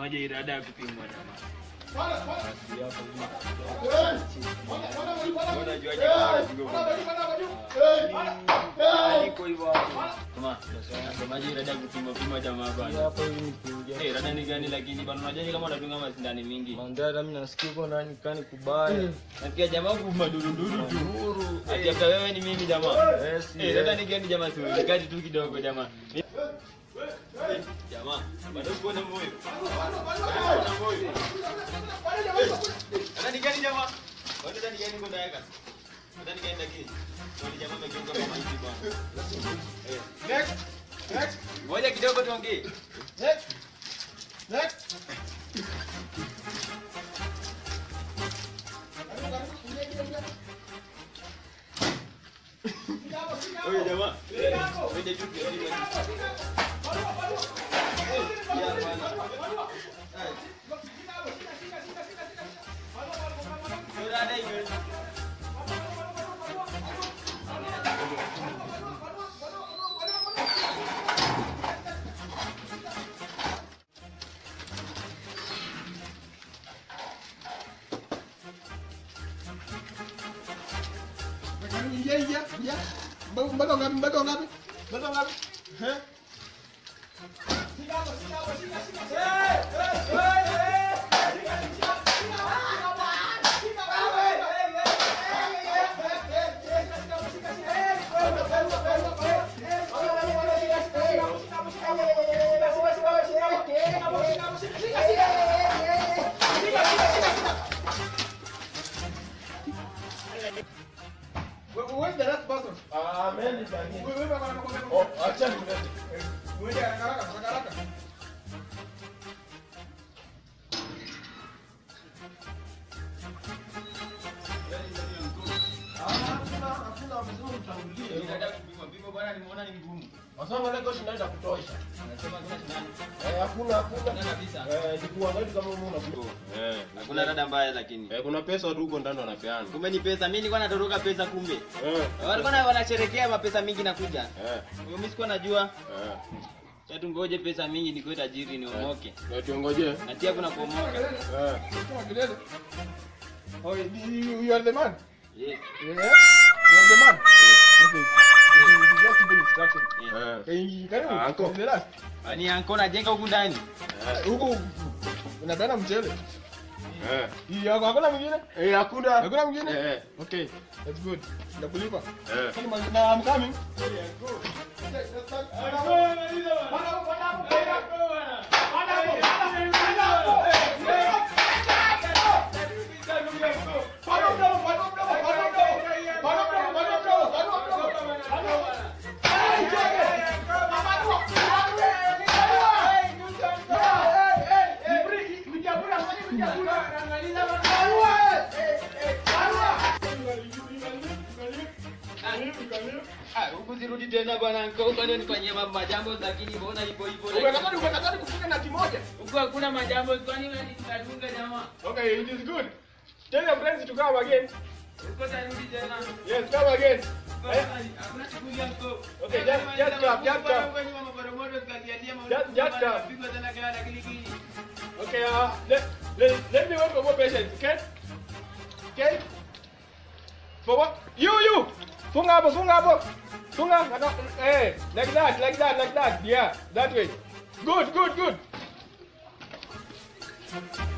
Unasemaje irada ya kupimwa jamaa? Unajuaje kama unapigwa Iko hivyo hapo. Kama unasemaje irada ya kupimwa pimwa jamaa bana? hapa hivi ni kuingia. Eh, rada ni gani lakini bana unajuaje kama unadunga masindani mingi? Mandhari mimi nasikia uko ndani kani kubaya. Nasikia jamaa kumadurunduru tu. Nduru. Ati hata wewe ni mimi jamaa. Yes, Eh, rada ni gani jamaa si kati tu kidogo jamaa. Eh, Jamaa, bado uko na moyo. Uko na moyo. Rada ni gani jamaa? Bado rada ni gani uko ndaweka? Rada ni gani lakini? Wale jamaa wamegeuka kama hivi bwana. Eh. Next. Next. Ngoja kidogo tuongee. Next. Next. Oye jamaa. Twende juu kidogo. Ya bwana. Eh. Ndio rada hiyo. Ingia, ingia, ingia. Mbako mbako ngapi? Mbako ngapi? Mbako ngapi? Eh? Where- Where's the last person? Amen. Wewe wewe bwana nakwambia. Oh, acha nilete. Mwende haraka haraka, haraka haraka. Hakuna hakuna mzuri utangulie. Rada kupimwa pimwa bwana nimeona ni ngumu. Wasema leo kesho naenda kutosha. Nasema kuna shindano. Eh, hakuna hakuna. Hakuna kabisa. Eh, nikuangalia kama wewe unakujua. Eh. Hakuna rada mbaya lakini. Eh, kuna pesa tu huko ndani wanapeana. Kumbe ni pesa. Mimi nilikuwa natoroka pesa kumbe. Eh. Walikuwa na- wanasherekea mapesa mingi nakuja. Eh. Mimi sikuwa najua. Eh. Sasa tungoje pesa mingi nikuwe tajiri niomoke. Na tuongoje. Na tia kuna kuomoka. Eh. Kama kelele. Oh, you, you, you are the man. Yes. Yeah? You are the man. Okay. You- you just give instruction. yes. Eh. Eh, karibu. Ah, uncle. The last. Ni anko najenga huku ndani. Eh, Huku unapeana mchele. Eh. Hii yako hakuna mwingine? Eh, hakuna. Hakuna mwingine? Eh. Okay. That's good. Ndakulipa. Eh. Kwani ma- na I'm coming. Ah, huku zirudi tena bwana anko. Huko ndio nifanyie mambo majambo lakini mbona hivyo hivyo. Umekatani umekatani kufunga na kimoja. Huko hakuna majambo kwani wewe nitadunga jamaa. Okay, it is good. Tell your friends to come again. Huko tarudi tena. Yes, come again. Eh? Hakuna shughuli anko. Okay, just- just clap, just clap. Just- just clap. Pigwa tena kelele kilikili. Okay, uh, let, let, let me wait for more patience, okay? Okay? For what? You, you! Funga hapo, funga hapo! Funga! Naka- Eh, like that, like that, like that. Yeah, that way. Good, good, good.